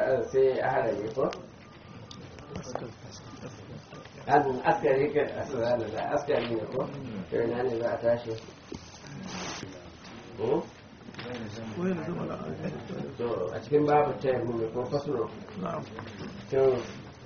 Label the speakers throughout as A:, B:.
A: sai a harare ko an askari kan asirana da askari ne ko to ina ne za a tashi Hmm? to a cikin babu ta yi ko fasuro to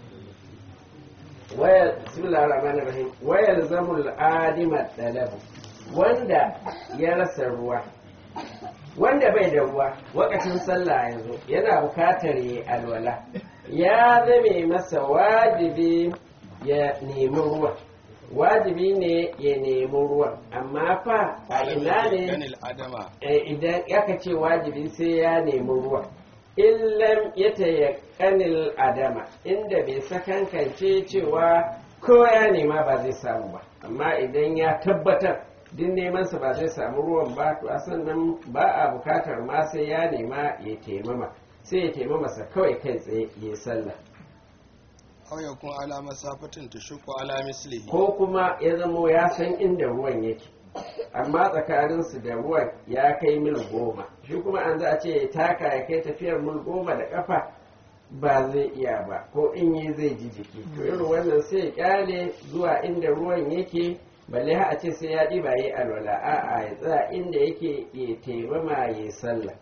A: wayar bismillahir rahmanir rahim wayar zamul adima talabu wanda ya rasa ruwa wanda bai da ruwa wakacin sallah yanzu yana bukatar yi alwala ya zame masa wajibi ya nemi ruwa wajibi ne ya nemi ruwa amma fa a ina ne
B: Ganil adama
A: Eh, idan aka ce wajibi sai ya nemi ruwa illam ya tayakkanil adama inda bai sakankance cewa ko ya nema ba zai samu ba amma idan ya tabbatar din nemansa ba zai samu ruwan ba to a sannan ba a bukatar ma sai ya nema ya taimama sai ya taimama sa kawai kai tsaye ya sallah
B: aw yakun ala masafatin tashqu ala mislihi
A: ko kuma ya zamo ya san inda ruwan yake amma tsakaninsu da ruwan ya kai mil goma shi kuma an za a ce ya taka ya kai tafiyar mil goma da kafa ba zai iya ba ko in yi zai ji jiki to irin wannan sai ya kyale zuwa inda ruwan yake balle ha a ce sai ya ɗiba yi alwala a'a ya tsaya inda yake ya taimama ya sallah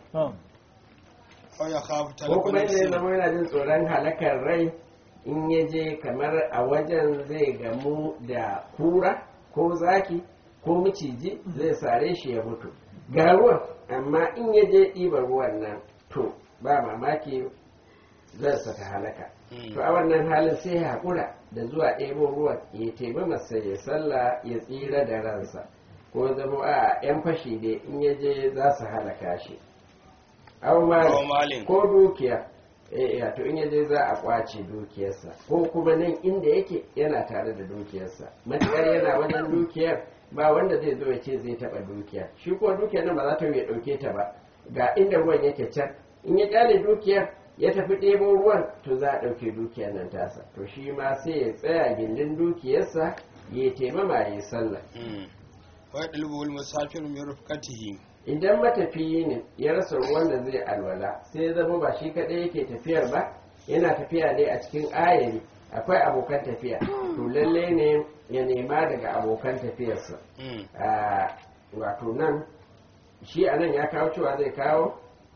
B: aw yakhafu
A: ko kuma inda ya
B: talafun
A: zama yana jin tsoron halakar rai in ya je kamar a wajen zai gamu da kura ko zaki ko miciji zai sare shi ya mutu ga ruwan amma in ya je ɗiba ruwan nan to ba mamaki zai saka halaka to a wannan halin sai ya haƙura da zuwa ɗebo ruwan ya taibi masa ya sallah ya tsira da ransa ko zama a 'yan fashi dai in ya je za su halaka shi aw
B: aw
A: malin
B: malin
A: ko dukiya eh eh, to in yaje za a kwace dukiyarsa ko kuma nan inda yake yana tare da dukiyarsa matukar yana wajen dukiyar ba wanda zai zo ya ce zai taba dukiya shi ko dukiyar nan ba za ta ya dauke ta ba ga inda ruwan yake can in ya kyale dukiyar ya tafi ɗebo ruwan to za a ɗauke dukiyar nan tasa to shi ma sai ya tsaya gindin dukiyarsa ya taimama ya yi sallah
B: wa yadlubu al musafir min rufqatihi
A: idan matafiyi ne ya rasa ruwan da zai alwala sai ya zama ba shi kaɗai yake tafiyar ba yana tafiya ne a cikin ayari akwai abokan tafiya to lalle ne ya nema daga abokan tafiyarsa a wato nan shi a nan ya kawo cewa zai kawo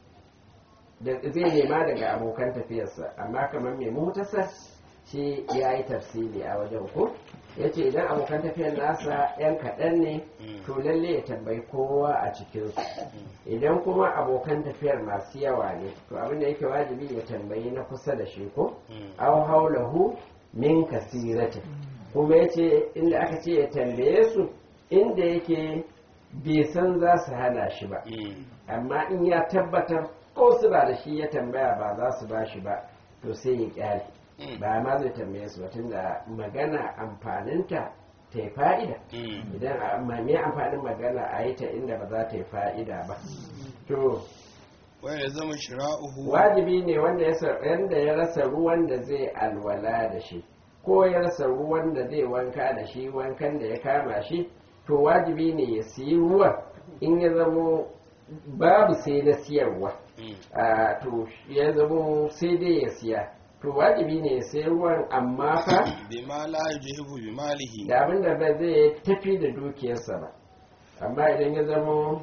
A: da zai nema daga abokan tafiyarsa amma kamar mai mutasar shi ya yi tafsiri a wajen ko ya ce idan abokan tafiyar nasa 'yan kaɗan ne to lalle ya tambayi kowa a cikinsu idan kuma abokan tafiyar masu yawa ne to abin da yake wajibi ya tambayi na kusa da shi ko aw haulahu min kasiratin kuma ya ce inda aka ce ya tambaye su inda yake bai san za su hana shi ba amma in ya tabbatar ko su ba da shi ya tambaya ba za su ba shi ba to sai ya kyale ba ma zai tambaye su ba tunda magana amfaninta ta yi fa'ida idan a- ma- me amfanin magana a yi ta inda ba za ta yi fa'ida ba to
B: wa yalzamu shira'uhu
A: wajibi ne wanda ya sa- wanda ya rasa ruwan da zai alwala da shi ko ya rasa ruwan da zai wanka da shi wankan da ya kama shi to wajibi ne ya siyi ruwan in ya zamo babu sai na siyarwa a to ya zamo sai dai ya siya to wajibi ne ya sayi ruwan amma fa
B: bima la yujhibu bi malihi
A: da abin da ba zai tafi da dukiyarsa ba amma idan ya zamo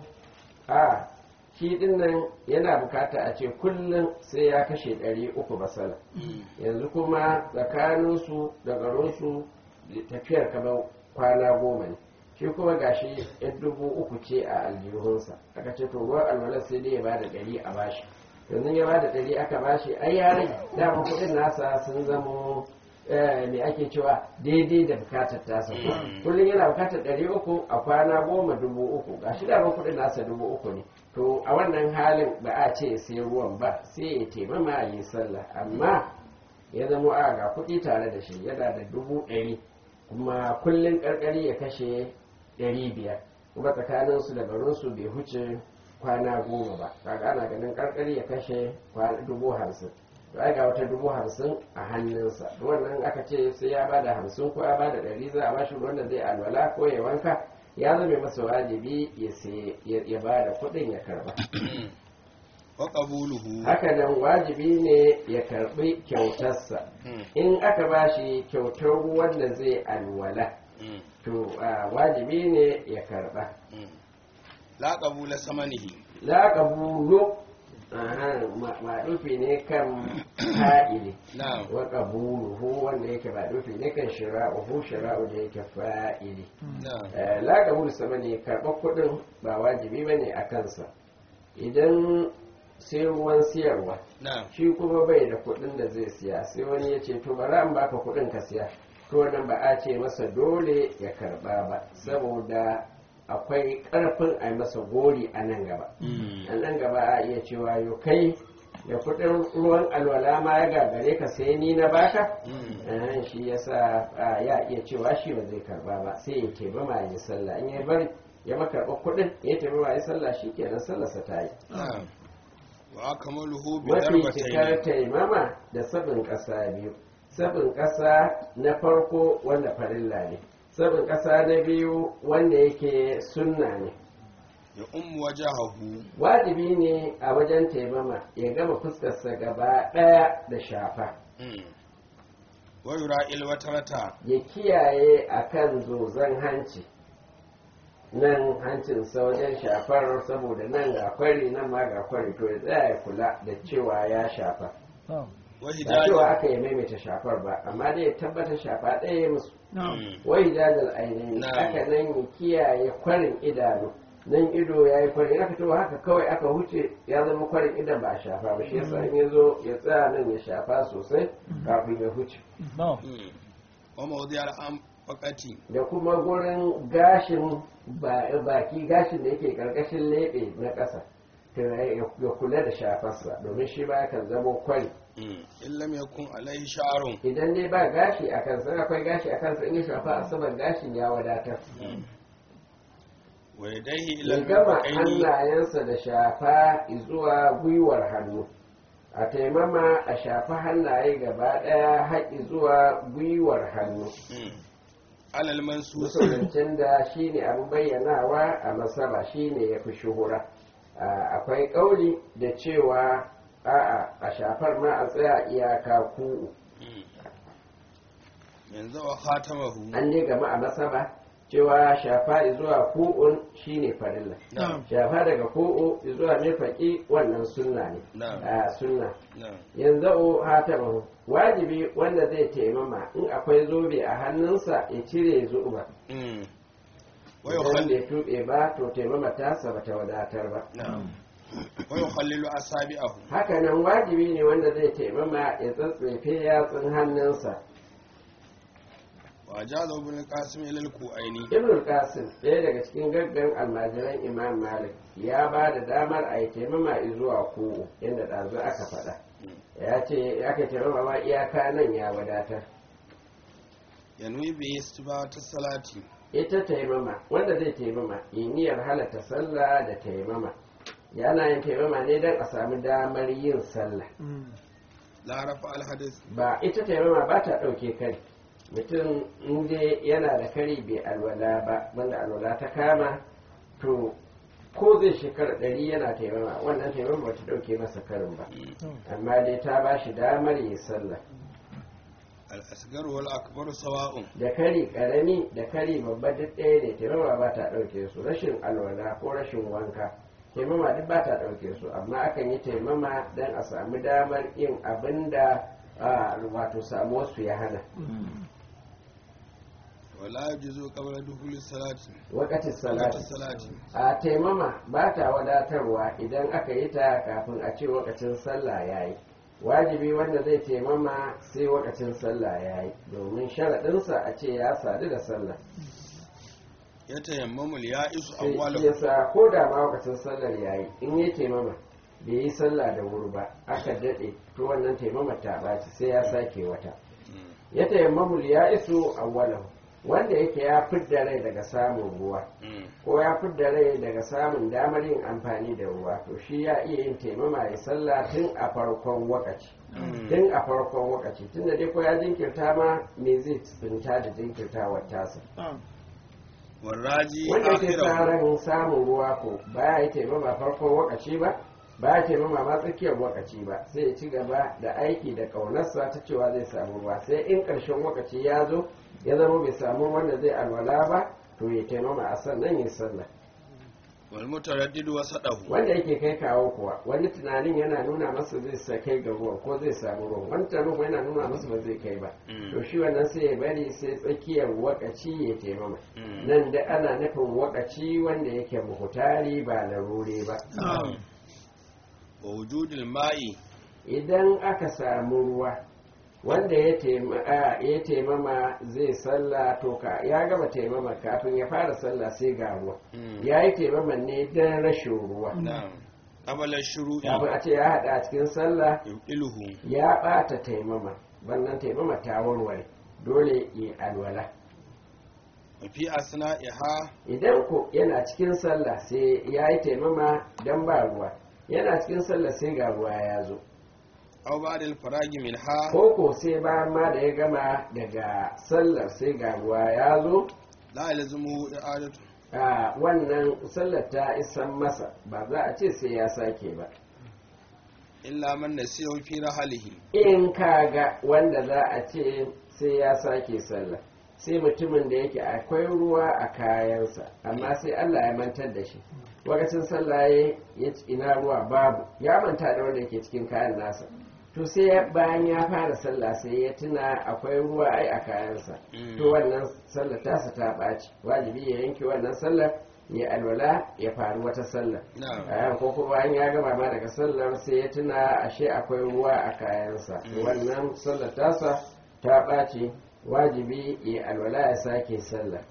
A: a shi din nan yana bukata a ce kullum sai ya kashe ɗari uku basala yanzu kuma tsakaninsu da garinsu tafiyar kamar kwana goma ne shi kuma gashi yan dubu uku ce a aljihunsa aka ce to ruwan alwalar sai dai ya bada ɗari a bashi yanzu ya bada ɗari aka bashi ai ya rage dama kuɗin nasa sun zamo eh, me ake cewa daidai da bukatar tasa ko kullum yana bukatar ɗari uku a kwana goma dubu uku gashi dama kuɗin nasa dubu uku ne to a wannan halin ba a ce sai ruwan ba sai ya taimama ya yi sallah amma ya zama a ga kuɗi tare da shi yana da dubu ɗari kuma kullum ƙarƙari ya kashe ɗari biyar kuma tsakaninsu da garinsu bai huce kwana goma ba kaga ana ganin ƙarƙari ya kashe kwana dubu hamsin to ai ga wata dubu hamsin a hannunsa to wannan aka ce sai ya bada hamsin ko ya bada ɗari za a bashi ruwan da zai alwala ko ya wanka ya zame masa wajibi ya sai ya bada kuɗin ya karba
B: wa qabuluhu
A: haka nan wajibi ne ya karbi kyautarsa
B: Mm,
A: in aka ba shi kyautar wanda zai alwala
B: mm,
A: to ah, wajibi ne ya karba
B: mm. la qabula samanihi
A: la qabulu aha ma- maɗufi ne kan fa'ili
B: na'am
A: wa qabuluhu wanda yake maɗufi ne kan shira'uhu shira'u da yake fa'ili
B: na'am
A: Eh, la qabulu sama ne karɓar kuɗin ba wajibi bane a kansa idan sai ruwan siyarwa
B: na'am
A: shi kuma bai da kuɗin da zai siya sai wani ya ce to bari an baka kuɗin ka siya to wannan ba a ce masa dole ya karɓa ba saboda akwai ƙarfin a yi masa gori a nan gaba
B: Mm,
A: a nan gaba a iya cewa yo kai da kuɗin ruwan alwala ma ya gagare ka sai ni na baka
B: mm.
A: Eh, shi yasa a, ya iya cewa shi ba zai karba ba sai ya ce ba ma yi sallah in ya bari ya makarɓa kuɗin ya ce ba ma yi sallah shi kenan sallarsa ta yi
B: na'am wa akmaluhu bi
A: mafi
B: darbatayn
A: cikar taimama da sabin ƙasa biyu sabin ƙasa na farko wanda farilla ne sabin ƙasa na biyu wanda yake sunna ne
B: ya ummu wajahahu
A: wajibi ne a wajen taimama ya gama fuskarsa gaba ɗaya da shafa
B: Mm. wa yura ilwatarata
A: ya kiyaye a kan zozon hanci nan hancinsa wajen shafar saboda nan ga kwari nan ma ga kwari to ya tsaya ya kula da cewa ya shafa
B: wa
A: ba cewa
B: hidaja
A: aka yi maimaita shafar ba amma dai ya tabbata shafa ɗaya musu
B: Mm,
A: wai jajal ainihin
B: Na'am.
A: haka nan ya kiyaye kwarin idanu nan ido ya yi kwarin aka to haka kawai aka huce ya zama kwarin idan ba a shafa ba shi yasa in ya zo ya tsaya nan ya shafa sosai kafin ya huce
B: mm. wa mawdiyar an fakati
A: da kuma gurin gashin ba- baki gashin da yake karkashin leɓe na ƙasa to ya ya kula da shafarsa domin shi ba kan zama kwari
B: Mm. in lam yakun alaihi sha'run
A: idan dai ba gashi a kansa in akwai gashi a kansa in ya shafa a saman gashin ya wadatar
B: Mm. wa yadayhi ila
A: ya gama
B: al-mirfaqaini
A: hannayensa da shafa zuwa gwiwar hannu a taimama a shafa hannaye gaba ɗaya haƙi zuwa gwiwar hannu
B: Mm. alal mansus
A: musulmancin da shi ne abin bayyanawa a masaba shi ne ya fi shuhura Ah, akwai ƙauli da cewa a'a a shafar ma a tsaya iyaka ku
B: Mm. yanzu wa khatamahu
A: an ne gama a masaba cewa shafa zuwa ku'un shi ne farilla
B: na'am
A: shafa daga ku'u zuwa nufaki wannan sunna ne
B: na'am
A: a sunna
B: na'am
A: yanzu o hatabahu wajibi wanda zai taimama in akwai zobe a hannunsa ya cire zuba
B: Mm. wa
A: idan
B: yukhalli
A: bai tuɓe ba to taimama tasa bata wadatar ba
B: na'am wa yukhallilu asabi'ahu
A: haka nan wajibi ne wanda zai taimama ya tsatsefe yatsun hannunsa
B: wa jaza ibn qasim ila al-ku'aini
A: ibn qasim ɗaya daga cikin gaggan almajiran imam malik ya ba da damar a yi taimama zuwa ko inda ɗazu aka faɗa ya ce aka taimama ma iyaka nan ya wadatar
B: yanwi bi istibata salati
A: ita taimama wanda zai taimama yi niyyar halatta sallah da taimama yana yin taimama ne don a samu damar yin sallah
B: la rafa al-hadith
A: ba ita taimama ba ta ɗauke kari mutum inda yana da kari bai alwala ba wanda alwala ta kama to ko zai shekara ɗari yana taimama wannan taimama ba ta ɗauke masa karin ba amma dai ta ba shi damar yi sallah
B: al-asghar wal akbar sawa'un
A: da kari ƙarami da kari babba duk ɗaya ne taimama ba ta ɗauke su rashin alwala ko rashin wanka taimama duk ba ta ɗauke su amma akan yi taimama don a samu damar yin abin da ah, wato samuwarsu ya hana
B: wala yajuzu qabla dukhuli salati
A: wakatin
B: salati
A: salati
B: salati
A: a taimama ba ta wadatarwa idan aka yi ta kafin a ce wakacin sallah ya yi wajibi wanda zai taimama sai wakacin sallah ya yi domin sharaɗinsa a ce ya sadu da sallah
B: yatayammamu al-ya'isu
A: sai shi
B: awwalahu
A: yasa ko da ma wakacin sallar ya yi in yi taimama bai yi sallah da wuri ba aka daɗe to wannan taimama ta ɓaci sai ya sake wata
B: Mm.
A: ya taimamul ya iso awwalahu wanda yake ya fidda rai daga samun ruwa
B: Mm.
A: ko ya fidda rai daga samun damar yin amfani da ruwa to shi ya iya yin taimama ya sallah tun a farkon wakaci
B: Mm.
A: tun a farkon wakaci tun da dai ko ya jinkirta ma me zai tsinta da jinkirtawar tasa
B: warraji
A: wanda yake
B: akhirahu
A: tsarin samun ruwa ko ba ya yi taimama farkon wakaci ba ba ya taimama ma tsakiyar wakaci ba sai ya ci gaba da aiki da ƙaunarsa ta cewa zai samu ruwa sai in ƙarshen wakaci ya zo ya zama bai samu wanda zai alwala ba to ya taimama a sannan ya sallah
B: wal mutaraddidu wasadahu
A: wanda yake kai kawo kuwa wani tunanin yana nuna masa zai sa kai ga ruwan ko zai samu ruwan wani tunanin kuma yana nuna masa ba zai kai ba
B: Mm.
A: to shi wannan sai ya bari sai tsakiyar wakaci ya taimama
B: Mm.
A: nan da ana nufin wakaci wanda yake muhutari ba larure ba
B: wa wujudil ma'i
A: idan aka samu ruwa wanda ya taima- a, ya taimama zai sallah to ka ya gama taimama kafin ya fara sallah sai ga ruwa
B: Mm.
A: ya yi taimama ne don rashin ruwa
B: na'am qabala shuru'i
A: kafin a ce ya haɗa a cikin sallah
B: yudiluhu
A: ya ɓata taimama wannan taimama ta warware dole yi alwala
B: wa fi asna'iha
A: idan ko yana cikin sallah sai ya yi taimama don ba ruwa yana cikin sallah sai ga ruwa ya zo
B: aw ba'da al-faragi minha
A: ko ko sai bayan ma da ya gama daga sallar sai ga ruwa ya zo
B: la yalzumu i'adatu
A: a wannan sallar ta isan masa ba za a ce sai ya sake ba
B: illa man nasiyahu fi rahalihi
A: in kaga wanda za a ce sai ya sake sallah sai mutumin da yake akwai ruwa a kayansa amma sai Allah ya mantar da shi lokacin sallah ya ya ci ina ruwa babu ya manta da wanda yake cikin kayan nasa to sai ya- bayan ya fara sallah sai ya tuna akwai ruwa ai a kayansa
B: Mm.
A: to wannan sallar tasa ta ɓaci wajibi ya yanke wannan sallar ya alwala ya faru wata sallar
B: na'am
A: a ko kuma bayan ya gama ma daga sallar sai ya tuna ashe akwai ruwa a kayansa
B: Mm.
A: wannan sallar tasa ta ɓaci wajibi ya alwala ya sake sallar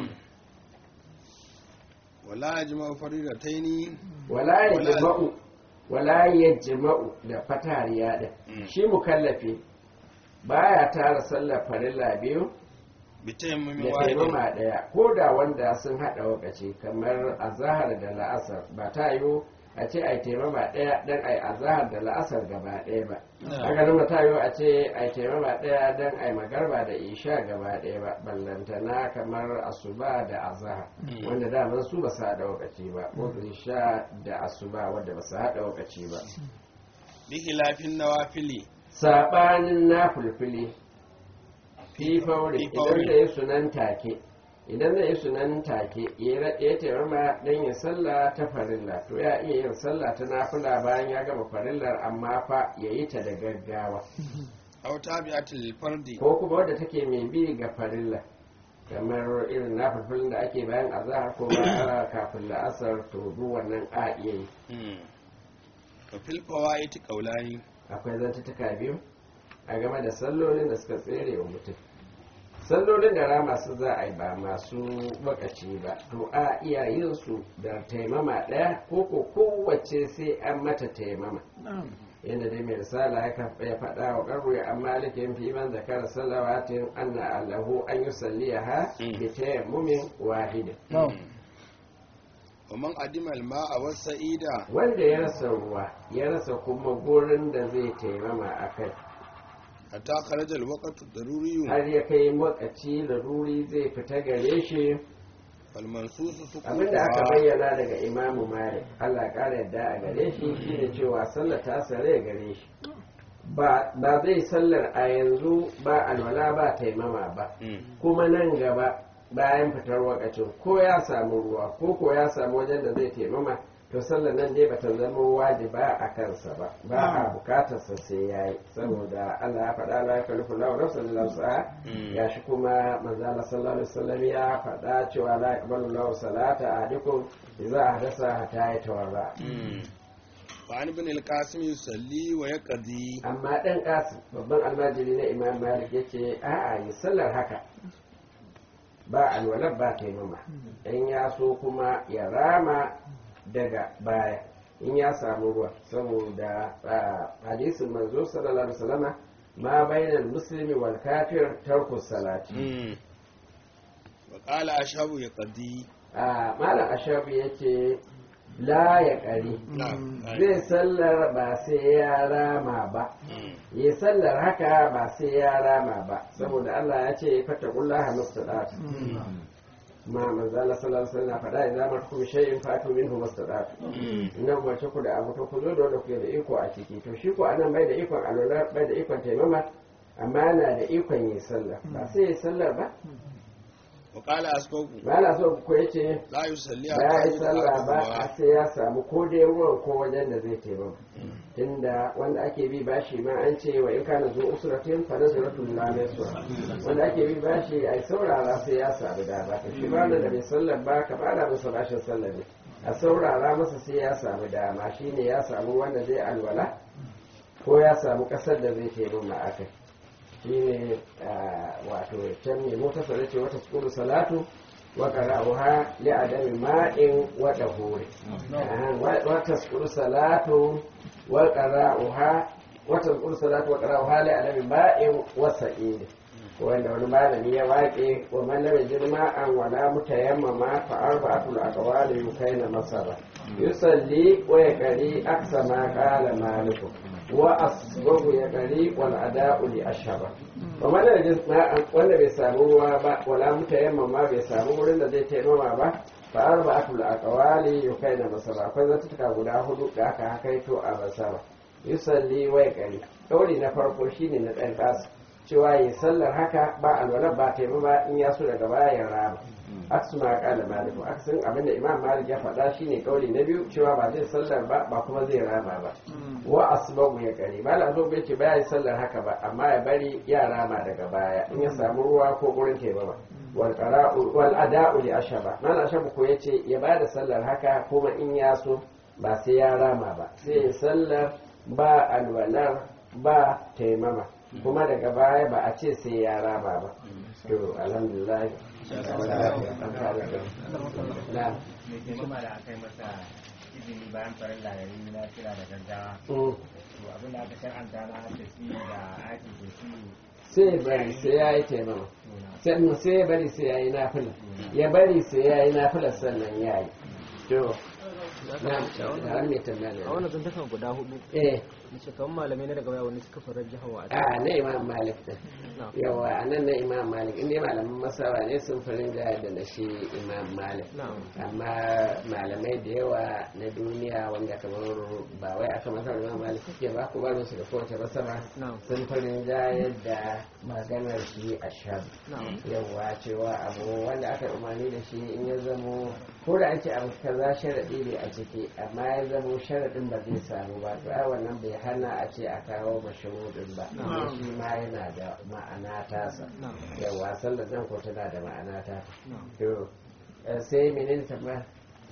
B: wala yajma'u faridataini
A: wala ya
B: Wala-
A: jima'u wala ya jima'u da fatariya da
B: Mm.
A: shi mukallafi baya tara sallar farilla biyu
B: bi tayammumin
A: da
B: wahidin
A: taimama ɗaya ko da wanda sun haɗa wakaci kamar azahar da la'asar ba ta yiwu a ce ai taimama ɗaya don ai azahar da la'asar gaba ɗaya ba
B: Na'am.
A: haka nan ba ta yiwu a ce ai taimama ɗaya don ai magarba da isha gaba ɗaya ba ballantana kamar asuba da azahar
B: Mm.
A: wanda daman su ba su haɗa wakaci ba ko isha da asuba wanda ba su haɗa wakaci ba
B: bi khilafin nawafili
A: saɓanin na fulfili fi fauri
B: Fi
A: idan
B: fauri.
A: zai yi sunan take idan zai yi sunan take ya ra- ya taimama don yin sallah ta farilla to ya iya yin sallah ta nafila bayan ya gama farillar amma fa ya yi ta da gaggawa
B: aw tabi'atil fardi
A: ko kuma wadda take mai bi ga farilla kamar irin nafilfilin da ake bayan azahar ko ba kafin la'asar to duk wannan a iya yi
B: Mm. wa fil fawaiti qawlani
A: akwai zantutuka biyu a game da sallolin da suka tsere wa mutum sallolin da rama su za a yi ba masu wakaci ba to a iya yin su da taimama ɗaya ko ko kowace sai an mata taimama yadda dai mai risala ya kafa- ya faɗa wa ƙarru ya an malikin fi man zakara salawatin anna allahu an yi salliya ha
B: Mm.
A: bi tayammumin wahidin
B: wa man adima al-ma'a was sa'ida
A: wanda ya rasa ruwa ya rasa kuma gurin da zai taimama a kai
B: hatta kharaja al-waqtu daruriyyu
A: har ya kai lokaci da ruri zai fita gare shi
B: fal mansusu sukutuha
A: abinda aka bayyana daga imamu malik allah ƙara yadda a gare shi shine cewa sallar ta sare gare shi ba ba zai sallar a yanzu ba alwala ba taimama ba
B: Mm.
A: kuma nan gaba bayan fitar wakacin ko ya samu ruwa ko ko ya samu wajen da zai taimama to sallar nan dai bata zama wajiba a kansa ba ba a bukatarsa sai ya yi saboda Allah ya faɗa la yakallifu lahu nafsan illa wus'aha
B: Mm.
A: ya shi kuma manzo Allah sallallahu alaihi wasallam ya faɗa cewa la yaqbalu lahu salata ahadikum idza ahdasa hatta yatawarra
B: Mm. fa an ibn al-qasim yusalli wa yaqdi
A: amma dan kasim babban almajiri na imam malik yace a'a yi sallar haka ba alwalar ba taimama in ya so kuma ya rama daga baya in ya samu ruwa saboda ah, hadisin manzo sallallahu alaihi wasallama ma bainal muslimi wal kafir tarku salati
B: Mm. wa qala ashabu yaqdi
A: a malam ashabu yace la ya ƙari
B: na'am
A: zai sallar ba sai ya rama ba
B: Mm.
A: yi sallar haka ba sai ya rama ba saboda Allah ya ce fata kullaha mustadatu ma manzo Allah sallallahu alaihi wasallam faɗa idan markum shay'in fatu minhu mastadatu ina umarce ku da abu to ku zo da wanda kuke da iko a ciki to shi ko anan bai da ikon alwala bai da ikon taimama amma yana da ikon yin sallah ba sai yi sallar ba
B: wa qala asqaku
A: ba na so ku yace
B: la yusalli
A: ba ya yi sallah ba a sai ya samu ko dai ruwan ko wajen da zai taimama tunda wanda ake bi bashi ma an ce wa in kana zo usratin fa nazratul la nasra wanda ake bi bashi ai saurara sai ya samu da ba shi ba da bai sallar ba ka bada masa bashin sallar ne a saurara masa sai ya samu dama shine ya samu wanda zai alwala ko ya samu kasar da zai taimama akai shine wato can ne mota sare ce wata sukuru salatu wa qara'uha li adami ma'in wa dahuri wata sukuru salatu wa qara'uha wata sukuru salatu wa qara'uha li adami ma'in wa sa'id wanda wani malami ya waƙe wa man lam yajid ma'an wa la mutayammama fa arba'atul aqwali yukaina masara yusalli wa yaqri aksa ma qala malikum wa asbabu ya gari wal ada'u li ashaba wa man wanda bai samu ruwa ba wala mutayamma ma bai samu wurin da zai taimama ba fa arba'atul aqwali yukaina masara akwai zatuka guda hudu da aka hakaito a basara yusalli wa gari kauli na farko shine na dan kasu cewa yi sallar haka ba alwala ba taimama in ya so daga baya ya rama aksu ma kala maliku aksin abinda imam malik ya faɗa shine kauli na biyu cewa ba zai sallar ba ba kuma zai rama ba wa asbabu ya kare ba la zo bai ce ba ya sallar haka ba amma ya bari ya rama daga baya in ya samu ruwa ko gurin taimama wal qara'u wal ada'u li ashaba man ashabu ko yace ya ba da sallar haka kuma in ya so ba sai ya rama ba sai ya sallar ba alwalar ba taimama kuma daga baya ba a ce sai ya rama ba to alhamdulillah na
C: mai taimama da aka yi masa izini bayan farin layari na kira da gaggawa to abin da aka shar'anta na tafi da aiki da su
A: sai bari sai ya yi taimama sannan sai ya bari sai ya yi nafila ya bari sai ya yi nafila sannan ya yi to na da mai tambaya
D: a wannan zantakan guda hudu
A: eh
D: mace kamar malamai na daga baya wani suka farar jihawa a
A: a na imam malik din yawa a nan na imam malik inda malaman masawa ne sun farin da da na shi imam malik
D: Na'am.
A: amma malamai da yawa na duniya wanda kamar ba wai aka masar imam malik suke ba ku barin su da kowace masara
D: Na'am.
A: sun farin da yadda maganar shi a shan
D: Na'am.
A: yawa cewa abu wanda aka umarni da shi in ya zamo ko da ake abu kaza sharaɗi ne a ciki amma ya zamo sharaɗin ba zai samu ba to ai wannan bai hana a ce a kawo mashahudin ba amma shi ma yana da ma'ana tasa
D: Na'am.
A: yawa sallar nan ko tana da ma'ana ta
D: Na'am.
A: to eh, sai menene tambaya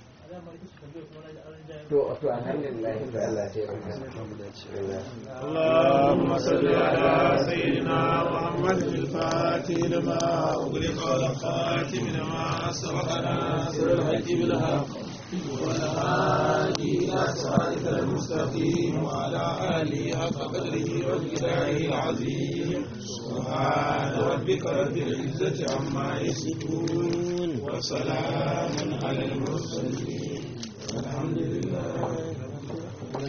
A: to to alhamdulillah to Allah ya taimaka
E: اللهم صل على سيدنا محمد الفاتح لما أغلق والخاتم لما سبق ناصر الحق بالحق والهادي إلى صراطك المستقيم وعلى آله حق قدره ومقداره العظيم سبحان ربك رب العزة عما يصفون وسلام على المرسلين والحمد لله